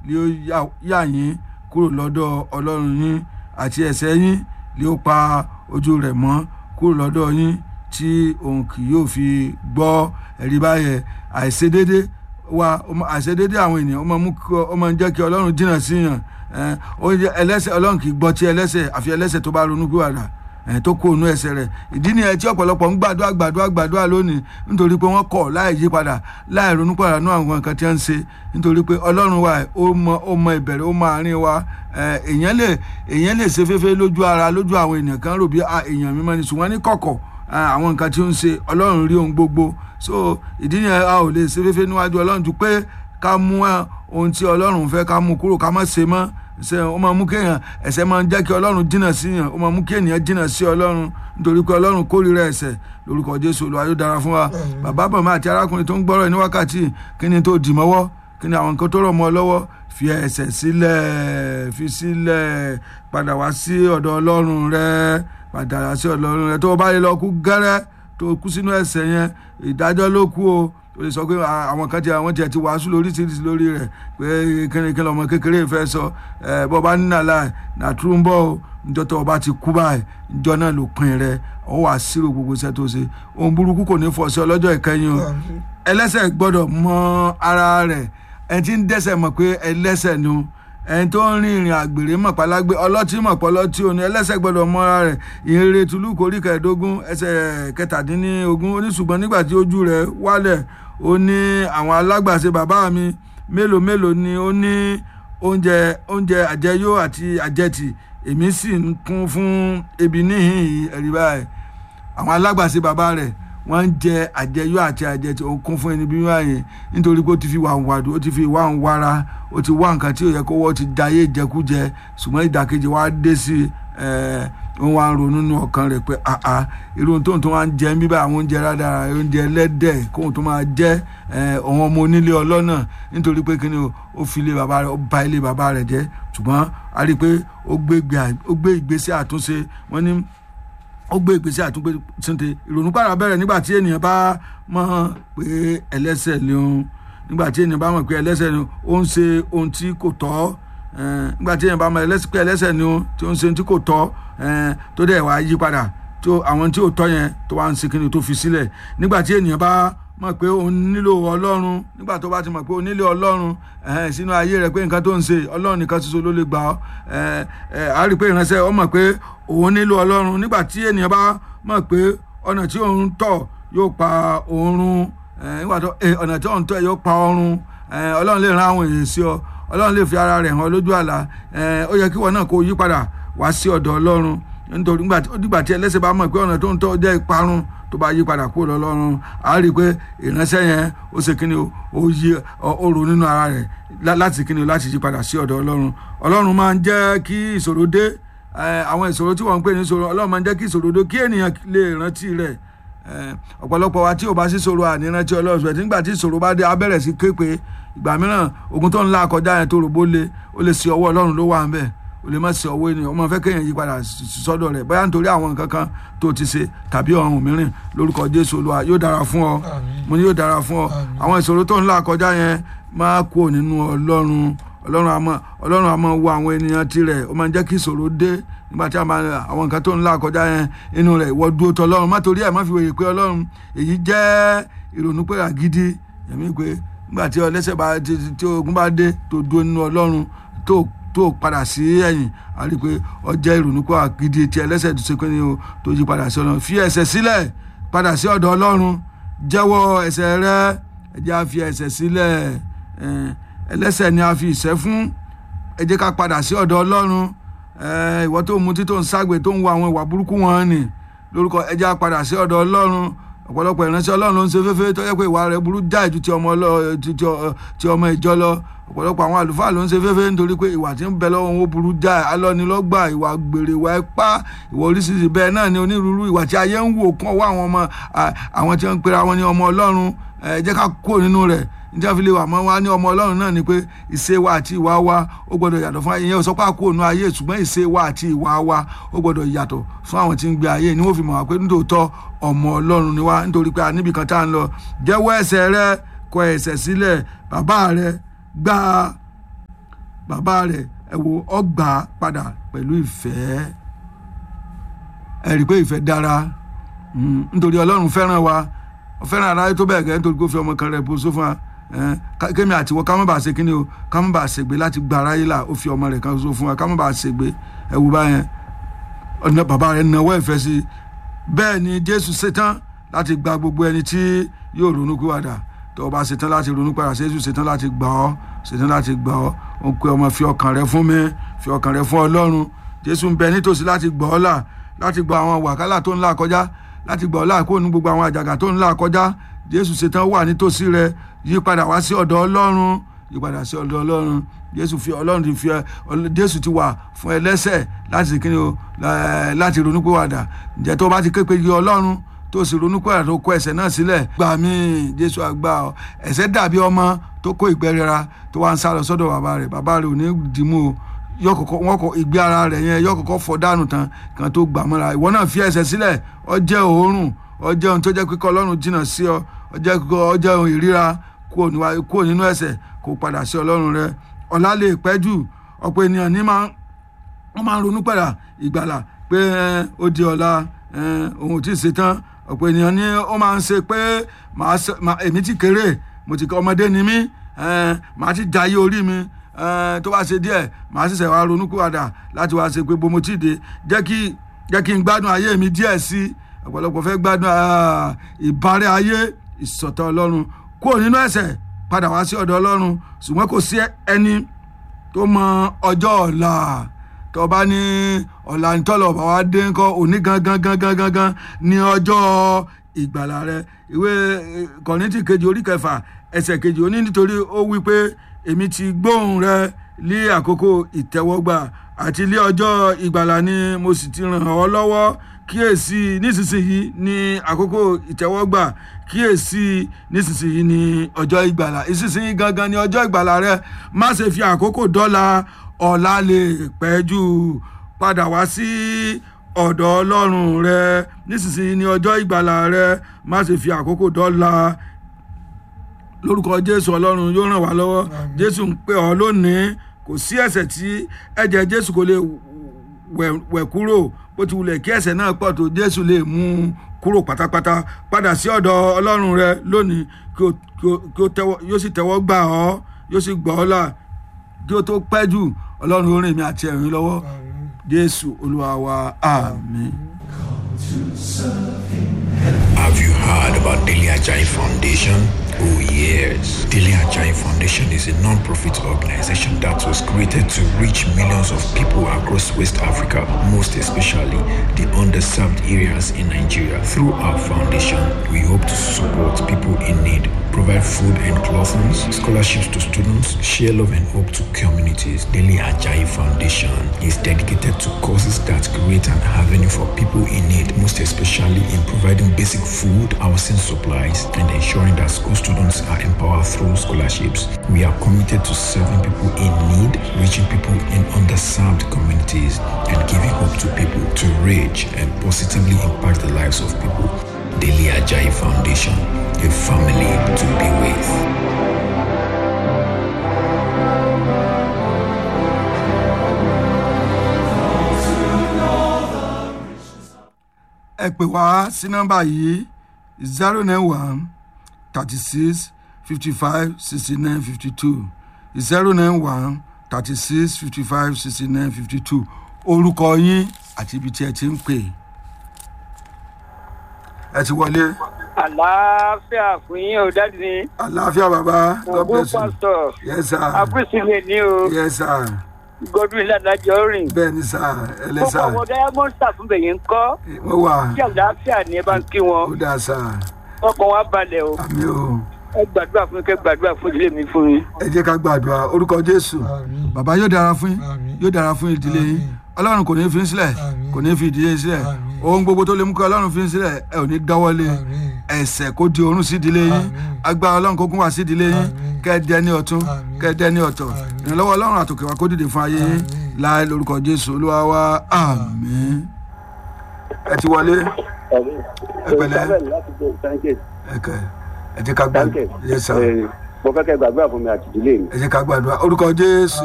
lé ó yà- yà yín kúrò lọ́dọ̀ ọlọ́run yín àti ẹ̀ṣẹ̀ yín lé ó pa ojú rẹ̀ mọ́ kúrò lọ́dọ̀ yín tí òun kì yóò fi gbọ́ ẹ̀rí báyẹn àìṣedédé wa ó máa- àìṣedédé àwọn ènìyàn ó máa mú kí ọ- ó máa ń jẹ́ kí ọlọ́run jìnnà síyàn ẹ̀, ó jẹ́ ẹlẹ́ṣẹ̀ ọlọ́run kì í gbọ́ tí ẹlẹ́ṣẹ̀ àfi ẹlẹ́ṣẹ̀ tó bá ronú gbìwàdà ẹ̀, tó kó inú ẹsẹ̀ rẹ̀ ìdí nìyẹn tí ọ̀pọ̀lọpọ̀ ń gbàdúrà gbàdúrà gbàdúrà lónìí nítorí pé wọ́n kọ̀ láì yí padà láì ronú padà nú àwọn nǹkan tí wọ́n ń ṣe nítorí pé ọlọ́run wa ó mọ ó mọ ìbẹ̀rẹ̀ ó mọ àárín wa ẹ̀, èèyàn lè èèyàn lè ṣe féfé lójú ara lójú àwọn èèyàn kan rò bí "Ah, èèyàn mímọ́ ni ṣùgbọ́n ní kọ̀kọ̀ ah, àwọn nǹkan tí ó ń ṣe ọlọ́run rí ohun gbogbo so ìdí nìyẹn a ò lè ṣe féfé níwájú ọlọ́run ju pé ká mú ẹ, ohun tí ọlọ́run fẹ́ ká mú kúrò ká má ṣe mọ́ ṣe ó máa mú kéèyàn ẹ̀ṣẹ̀ máa ń jẹ́ kí ọlọ́run jìnnà sí yàn ó máa mú kí ènìyàn jìnnà sí ọlọ́run nítorí pé ọlọ́run kórìíra ẹ̀ṣẹ̀ lórúkọ jésù olúwa yóò dára fún wa bàbá bàmá àti arákùnrin tó ń gbọ́rọ̀ ní wákàtí kí ni tó dì mọ́wọ́ kí ni àwọn nǹkan tó rọ̀ mọ́ ọ lọ́wọ́ fi ẹ̀ṣẹ̀ sílẹ̀ fi sílẹ̀ padà wá sí ọ̀dọ̀ ọlọ́run rẹ padà wá sí ọ̀dọ̀ ọlọ́run rẹ tó o bá lè lọ kú gẹ́rẹ́ tó o kú sínú ẹ̀ṣẹ̀ yẹn ìdájọ́ ló kú o o lè sọ pé à- àwọn kan tí àwọn tiẹ̀ ti wàásù lóríṣiríṣi lórí rẹ̀ pé kínníkínní ọmọ kékeré fẹ́ sọ ẹ bọ́ bá nínà láì nàtúrú ń bọ̀ o njọ́ tó o bá ti kú báyìí njọ́ náà ló pin rẹ ọ wà sírò gbogbo iṣẹ́ tó ṣe ohun burúkú kò ní fọ́ sí ọlọ́jọ́ ìkẹyìn o ẹlẹ́ṣẹ̀ gbọ́dọ̀ mọ ara rẹ̀ ẹni tí ń dẹ́ṣẹ̀ mọ̀ pé ẹlẹ́ṣẹ̀ ni o ẹni tó ń rin ìrìn àgbèrè mọ̀ pálágbé ọlọ́tí mọ̀ pọ́lọ́tí òní ẹlẹ́ṣẹ̀ gbọ́dọ̀ mọ ara rẹ̀ ìrere tùlù kórí kẹẹ̀ẹ́dógún ẹsẹ̀ kẹtàdínlógún ó ní ṣùgbọ́n nígbà tí ojú rẹ̀ wálẹ̀ ó ní àwọn alágbàṣe bàbá mi mélòó mélòó ni ó ní oúnjẹ oúnjẹ àjẹyó àti àjẹtì èmi sì ń kún fún ebi níhìn yìí ẹ̀rí báyìí àwọn alágbàṣe bàbá rẹ̀ wọ́n ń jẹ àjẹyó àti àjẹtì òun kún fún ẹni bí wọ́n yẹn nítorí pé ó ti fi wà ń wàdù ó ti fi wà ń wára ó ti wá nǹkan tí ò yẹ kó wọ́n ti dayé ìjẹkújẹ ṣùgbọ́n ìdàkejì wa dé sí ẹ̀ wọ́n wá ń ronú nínú ọkàn rẹ̀ pé àà irú ohun tóun tó wá ń jẹ ń bíbá àwọn oúnjẹ rádàrà oúnjẹ ẹlẹ́dẹ̀ kóun tó máa jẹ ọ̀hún ọmọ onílé ọlọ́nà nítorí pé kíni o, ó fi ilé bàbá rẹ̀ ó ba ilé bàbá rẹ̀ jẹ́ ṣùgbọ́n a rí i pé ó gbé ìgbé- ó gbé ìgbésẹ̀ àtúnṣe wọ́n ní ó gbé ìgbésẹ̀ àtúngbé túnte ìrònú padà bẹ̀rẹ̀ nígbà tí ènìyàn bá mọ̀ pé ẹlẹ́ṣẹ̀ ni òun nígbà tí ènìyàn bá mọ̀ pé ẹlẹ́ṣẹ̀ ni ó ń ṣe ohun tí kò tọ́ eh, nígbà tí ènìyàn bá mọ̀ ẹlẹ́ṣẹ̀ pé ẹlẹ́ṣẹ̀ ni òun tí ó ń ṣe ohun tí kò tọ́ eh, tó dẹ̀ wá yí padà tó àwọn tí ò tọ́ yẹn tó wá ń ṣe kíni tó fi sílẹ̀ nígbà tí ènìyàn bá mọ̀ pé òun nílò ọlọ́run nígbà tó bá ti mọ̀ pé òun nílò ọlọ́run eh, sínú ayé rẹ̀ pé nǹkan tó ń ṣe ọlọ́run nìkan ṣoṣo ló lè gbà ọ́ eh, eh, a rí i pé ìránṣẹ́ ọ mọ̀ pé òun nílò ọlọ́run nígbà tí ènìyàn bá mọ̀ pé ọ̀nà tí òun tọ̀ yóò pa òun run eh, nígbà tó eh, ọ̀nà tí òun tọ̀ yóò pa ọrun eh, ọlọ́run lè ran àwọn èèyàn sí ọ ọlọ́run lè fi ara rẹ̀ hàn lójú àlá eh, ó yẹ kí wọn náà kó yí padà wá sí ọ̀dọ̀ ọlọ́run nítorí nígbà tí ó dìgbà tí ẹlẹ́ṣẹ̀ bá mọ̀ pé ọ̀nà tó ń tọ́ jẹ́ ìparun tó bá yí padà kúrò lọ́lọ́run a rí i pé ìránṣẹ́ yẹn ó ṣe kíni o ó yí ọ- ó ro nínú ara rẹ̀ lá- láti kíni o láti yí padà sí ọ̀dọ̀ ọlọ́run ọlọ́run máa ń jẹ́ kí ìṣòro dé eh, àwọn ìṣòro tí wọ́n ń pè ní ìṣòro ọlọ́run máa ń jẹ́ kí ìṣòro dé kí ènìyàn lè rántí rẹ̀ Eh, ọ̀pọ̀lọpọ̀ wa tí ò bá sí ìṣòro ànírántí ọlọ́run ṣùgbọ́n nígbà tí ìṣòro bá dé a bẹ̀rẹ̀ sí képe ìgbà mìíràn ogun tó ń la kọjá yẹn tó rògbò le ó lè ṣe ọwọ́ ọlọ́run ló wà ń bẹ̀ ó lè má ṣe ọwọ́ ènìyàn ọmọ fẹ́ kéèyàn yí padà s- sọ́dọ̀ rẹ̀ bóyá nítorí àwọn nǹkan kan tó ti ṣe tàbí ọ̀hún mìíràn lórúkọ jésù olúwa yóò dára fún ọ mo ní yóò dára fún ọ àwọn ìṣòro tó ń la kọjá yẹn máa kú nínú ọlọ́run ọlọ́run àmọ́ ọlọ́run àmọ́ wo àwọn ènìyàn tirẹ̀ ó máa ń jẹ́ kí ìṣòro dé nígbà tí a máa àwọn nǹkan tó ń là kọjá yẹn inú rẹ̀ ìwọ dúró tọ ọlọ́run má torí ẹ̀ má fi wòye pé ọlọ́run èyí jẹ́ ìrònú pé àgídí ẹ̀mí pé nígbà tí ọlẹ́sẹ̀ bá tí tí- tí ogun bá dé tó dúró nínú ọlọ́run tó tó padà sí ẹ̀yìn a rí i pé ọ jẹ́ ìrònú pé àgídí tí ẹlẹ́sẹ̀ tó ṣe pé ní o tó yí padà sí ọlọ́run fi ẹ̀ṣẹ̀ sílẹ̀ padà sí ọ̀dọ̀ ọlọ́run jẹ́wọ́ ẹ̀ṣẹ̀ rẹ ẹ jẹ́ á fi ẹ̀ṣẹ̀ sílẹ̀ ẹ̀, ẹlẹ́ṣẹ̀ ni a fi ìṣẹ́ fún ẹ jẹ́ ká padà sí ọ̀dọ̀ ọlọ́run ẹ, ìwọ tó ń mutí tó ń ságbe tó ń wo àwọn ìwà burúkú wọn ni lórúkọ ẹ jẹ́ á padà sí ọ̀dọ̀ ọlọ́run ọ̀pọ̀lọpọ̀ ìránṣẹ́ ọlọ́run ló ń ṣe féfé tó yẹ pé ìwà rẹ̀ burú jáì ju ti ọmọ ọlọ́- ti- ti ọ- ti ọmọ ìjọ lọ ọ̀pọ̀lọpọ̀ àwọn àlùfáà ló ń ṣe féfé nítorí pé ìwà tí ń bẹ lọ́wọ́ wọn ó burú jáì alọ́nilọ́gbà ìwà gbèrè ìwà ipá ìwà oríṣiríṣi bẹ́ẹ̀ náà ni onírúurú ìwà tí ayé ń wò kán wá àwọn ọmọ à- àwọn tí wọ́n ń pera wọn ní ọmọ ọlọ́run ẹ jẹ́ ká kúrò nínú rẹ̀ njẹ́ fi lè wà mọ́ wa ní ọmọ ọlọ́run náà ni pé ìṣe wa àti ìwà wa ó gbọ́dọ̀ yàtọ̀ fún ayé yẹn sọ pé a kúrò nínú ayé ṣùgbọ́n ìṣe wa àti ìwà wa ó gbọ́dọ̀ yàtọ̀ fún àwọn tí ń gbé ayé ni wọ́n fi mọ̀ wá pé nítòótọ́ ọmọ ọlọ́run ni wá nítorí pé a níbi kan tá à ń lọ jẹ́wọ́ ẹ̀ṣẹ̀ rẹ kọ ẹ̀ṣẹ̀ sílẹ̀ bàbá rẹ gba bàbá rẹ̀ ẹ wo ọgbà padà pẹ̀lú ìfẹ́ ẹ rí i pé ìfẹ́ dára Mm, nítorí ọlọ́run fẹ́ràn wa ó fẹ́ràn aráyé tó bẹ́ẹ̀ gẹ́ nítorí kó fi ọmọ kan rẹ̀ bóso fún wa Eh, ká- kémi àtiwọ́ ká má bàa ṣe kíni o ká má bàa ṣègbè láti gba aráyé là ó fi ọmọ rẹ̀ kan so fún wa ká má bàa ṣègbè ẹ wò báyẹn ọ̀nà bàbá rẹ̀ nawọ́ ìfẹ́ sí i bẹ́ẹ̀ ni jésù ṣetán láti gba gbogbo ẹni tí yóò ronú kúwàdà tó o bá ṣetán láti ronú padà jésù ṣetán láti gbà ọ́ ṣetán láti gbà ọ́ ó ń pe ọmọ fi ọkàn rẹ fún mi fi ọkàn rẹ fún ọlọ́run jésù ń bẹ nítòsí láti gbà ọ́ là láti gba àwọn wàhálà tó ń là kọjá láti gbà ọ́ là kó nu gbogbo àwọn àjàgà tó ń là kọjá jésù ṣetán wà nítòsí rẹ yí padà wá sí ọ̀dọ̀ ọlọ́run yí padà sí ọ̀dọ̀ ọlọ́run jésù fi ọlọ́run ti fi ẹ ọl- jésù ti wà fún ẹlẹ́sẹ̀ láti ṣe kíni o lá- láti ronúpìwàdà ǹjẹ́ tó bá ti ké pe yí ọlọ́run tó sì ronúpìwàdà tó kọ ẹ̀ṣẹ̀ náà sílẹ̀ gbà mí jésù àgbà ọ ẹ̀ṣẹ̀ dàbí ọmọ tó kó ìgbẹ́rẹ́ra tó wá ń sá lọ sọ́dọ̀ bàbá rẹ̀ bàbá rẹ̀ ò ní dìímú o yọ kọkọ wọn kọ ìgbé ara rẹ̀ yẹn yọ kọkọ fọ dànù tán kan tó gbà mọ́ra ìwọ náà fi ẹ̀ṣẹ̀ sílẹ̀ ọ jẹ́ òórùn ọ jẹ́ ohun tó jẹ́ kíkọ́ ọlọ́run jìnnà sí ọ ọ jẹ́ kíkọ́ ọ jẹ́ ohun ìríra kúrò níwá- kúrò nínú ẹ̀ṣẹ̀ kó padà sí ọlọ́run rẹ ọ̀la lè pẹ́ jù ọ̀pọ̀ ènìyàn ní máa wọ́n máa ń ronú padà ìgbàlà pé ẹ, ó di ọ̀la ẹ, òun ò tí ì ṣetán ọ̀pọ̀ ènìyàn ní ó máa ń ṣe pé màá ṣe- màá- èmi ti kéré mo ti ọmọdé ni mí ẹ, màá ti jayé orí mi ẹ, tó bá ṣe díẹ̀ màá ṣẹ̀ṣẹ̀ wá ronú padà láti wá ṣe pé bó mo ti dé jẹ́ kí jẹ́ kí n gbádùn ayé mi díẹ̀ sí i ọ̀pọ̀lọpọ̀ fẹ́ gbádùn ah, ìbárẹ́ ayé ìsọ̀tọ̀ ọlọ́run kúrò nínú ẹ̀ṣẹ̀ padà wá sí ọ̀dọ̀ ọlọ́run ṣùgbọ́n kò sí ẹni tó mọ ọjọ́ ọ̀la tó bá ní ọ̀la nítọ́lọ̀ bá wá dé ńkọ́ òní gangan gangan gangan ní ọjọ́ ìgbàlà rẹ ìwé eh, kọ̀rìntì kejì orí kẹfà ẹsẹ̀ kejì ó ní nítorí ó wí pé èmi ti gbóhùn rẹ lé àkókò ìtẹ́wọ́gbà àti lé ọjọ́ ìgbàlà ni mo sì ti ràn ọ́ lọ́wọ́ kíyèsí nísinsìnyí ní àkókò ìtẹ́wọ́gbà kíyèsí nísinsìnyí ní ọjọ́ ìgbàlà ìsinsìnyí gangan ní ọjọ́ ìgbàlà rẹ má ṣe fi àkókò dọ́là ọ̀la lè pẹ́ jù padà wá sí ọ̀dọ̀ ọlọ́run rẹ nísinsìnyí ní ọjọ́ ìgbàlà rẹ má ṣe fi àkókò dọ́là lórúkọ jésù ọlọ́run yóò ràn wá lọ́wọ́ jésù ń pè ọ́ lónìí kò sí ẹ̀ṣẹ̀ tí ẹ̀jẹ̀ jésù kò lè wẹ̀ wẹ̀ kúrò bó ti wulẹ̀ kí ẹ̀ṣẹ̀ náà pọ̀ tó jésù lè mú un kúrò pátápátá padà sí ọ̀dọ̀ ọlọ́run rẹ lónìí kí o kí o kí o tẹ́wọ́ yóò sì tẹ́wọ́ gbà ọ́ yóò sì gbà ọ́ là kí o tó pẹ́ jù ọlọ́run ó rìn mí àti ẹ̀rín lọ́wọ́ jésù olúwa wa àmín. Have you heard about Daily Ajay Foundation? Oh yes. Daily Ajay Foundation is a non-profit organization that was created to reach millions of people across West Africa, most especially the underserved areas in Nigeria. Through our foundation, we hope to support people in need, provide food and clothing, scholarships to students, share love and hope to communities. Daily Ajay Foundation is dedicated to causes that create an avenue for people in need, most especially in providing basic food, housing supplies, and ensuring that school students are empowered through scholarships. We are committed to serving people in need, reaching people in underserved communities, and giving hope to people to reach and positively impact the lives of people. Daily Ajay Foundation, a family to be with. ẹ pè wá sí nọ́mbà yìí zero nine one thirty six fifty five sixty nine fifty two zero nine one thirty six fifty five sixty nine fifty two orúkọ yín àti ibi tí ẹ ti ń pè ẹ ti wọlé àlàáfíà fún yín ò dájú ni àlàáfíà bàbá god ògbó bless you pásítọ̀ yes sir àpèsílẹ̀ ní o yes sir godwin ládàjọ́ rìn bẹ́ẹ̀ ni sir ẹ lẹ́ kókó sir ọmọ diamond star fún bẹ̀yẹn ń kọ́ wọ́n wà kí àlàáfíà ni ẹ bá ń kí ó wọn dáa sir ọkàn wa balẹ̀ o àmì o ẹ gbàdúrà fún mi kẹ gbàdúrà fún ìdílé mi fún mi. ẹ jẹ́ ká gbàdúrà orúkọ jésù Àmín. bàbá yóò dára fún yín Àmín. yóò dára fún ìdílé yín Àmín. ọlọ́run kò ní fi yín sílẹ̀ Àmín. kò ní fi ìdílé yín sílẹ̀ Àmín. ohun gbogbo tó lè mú kí ọlọ́run fi yín sílẹ̀ ẹ ò ní dáwọ́lé Àmín. ẹ̀ṣẹ̀ kó di orun sí ìdílé yín Àmín. agbára ọlọ́run kó gún wá sí ìdílé yín Àmín. kẹ́ ẹ dẹni ọ̀tún Àmín. kẹ́ ẹ dẹni ọ̀tọ̀ Àmín. ìrànlọ́wọ́ ọlọ́run àtòkè wa kó dìde fún ayé yín Àmín. láì lórúkọ jésù olúwa wa àmín ẹ ti wọlé ẹ pẹ̀lẹ́ ẹ kẹ ẹ jẹ́ ká gbàdúrà yes sir mo fẹ́ kẹ́ gbàdúrà fún mi àti ìdílé mi. ẹ jẹ́ ká gbàdúrà orúkọ jésù